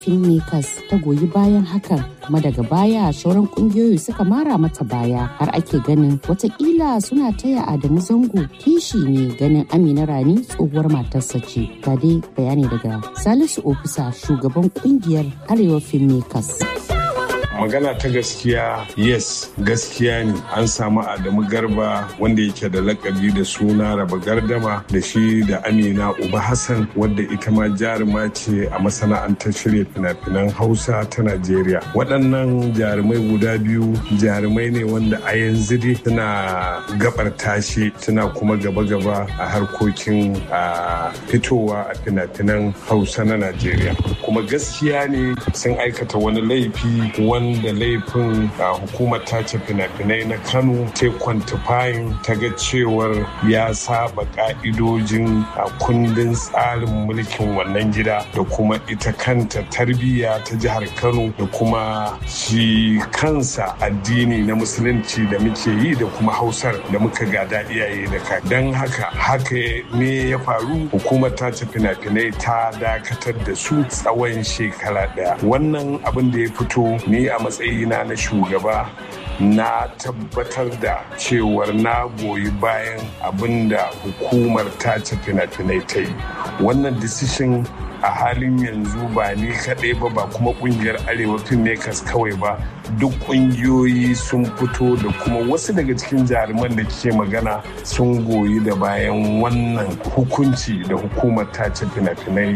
filmmakers ta goyi bayan hakan kuma daga baya sauran kungiyoyi suka mara mata baya har ake ganin watakila suna taya adamu zango kishi ne ganin amina rani tsohuwar matarsa ce ga dai bayani daga salisu ofisa shugaban kungiyar arewa filmmakers magana ta gaskiya yes gaskiya ne an samu adamu garba wanda yake da lakabi da suna raba gardama da shi da amina uba hassan wadda ita ma jaruma ce a masana'antar shirya fina-finan hausa ta najeriya waɗannan jarumai guda biyu jarumai ne wanda a yanzu dai suna gabar tashi suna kuma gaba-gaba a harkokin a fitowa a fina-finan hausa na najeriya kuma gaskiya ne sun aikata wani laifi wanda laifin hukumar tace fina-finai na kano ta kwantifayin ta ga cewar ya saba ka'idojin kundin tsarin mulkin wannan gida da kuma ita kanta tarbiyya ta jihar kano da kuma shi kansa addini na musulunci da muke yi da kuma hausar da muka gada iyaye da ka don haka haka ne ya faru hukumar tace fina-finai ta dakatar da su tsawon shekara daya wannan abin da ya fito ni a matsayina na shugaba na tabbatar da cewar na goyi bayan abin da hukumar tace fina-finai ta yi wannan decision a halin yanzu ba ni kaɗai ba ba kuma ƙungiyar arewa filmmakers kawai ba duk ƙungiyoyi sun fito da kuma wasu daga cikin jaruman da ke magana sun goyi da bayan wannan hukunci da hukumar tace fina-finai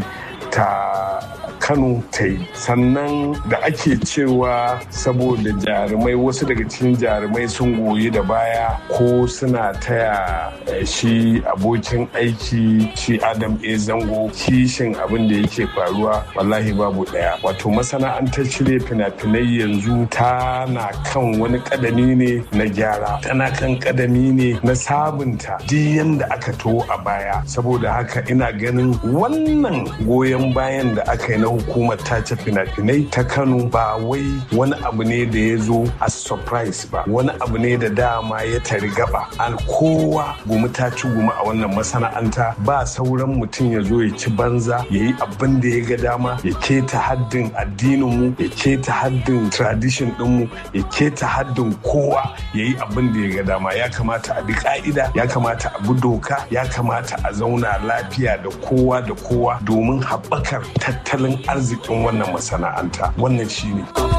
ta kano ta yi sannan da ake cewa saboda jarumai wasu daga cikin jarumai sun goyi da baya ko suna taya shi abokin aiki shi adam a zango kishin abin da yake faruwa wallahi babu daya wato masana'antar shirya fina-finai yanzu tana kan wani kadami ne na gyara tana kan kadami ne na sabunta duk yanda aka to a baya saboda haka ina ganin wannan goyon bayan da aka yi na hukumar tace fina-finai ta kano ba wai wani abu ne da ya zo a surprise ba wani abu ne da dama ya tari gaba al kowa gumi ta ci gumi a wannan masana'anta ba sauran mutum ya zo ya ci banza ya yi abin da ya ga dama ya keta haddin addininmu ya keta haddin tradition dinmu ya keta haddin kowa ya yi abin da ya ga dama ya kamata a bi ka'ida ya kamata a bi doka ya kamata a zauna lafiya da kowa da kowa domin haɓakar tattalin arzikin wannan masana'anta wannan shine